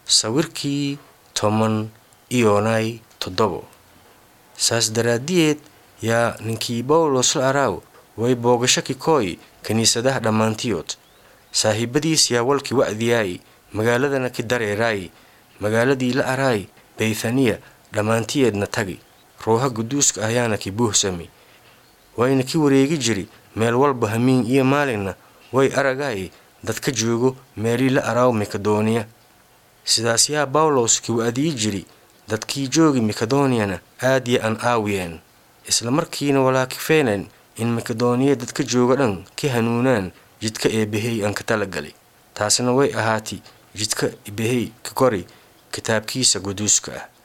sawirkii toban iyonay toddobo saas daraaddiyeed yaa ninkii bawlos la araaw way boogasho kikooy kiniisadaha dhammaantiyood saaxiibadiis yaa walki wa'diyaay magaaladana ki dareeraay magaaladii la araay beythaniya dhammaantiyeedna tagi ruuha guduuska ayaana ki buuhsami wayna ki wareegi jiri meel walba hamiin iyo maalinna way aragaay dadka joogo meelii la araaw mikadooniya sidaas yaa bawlos ki wa'diyi jiri dadkii joogi mikadooniyana aad ya an aawiyeen isla markiina walaakifeeneen in makadooniya dadka jooga dhan ka hanuunaan jidka eebbahey aan ka talagalay taasna way ahaati jidka eebbahey ka kori kitaabkiisa guduuska ah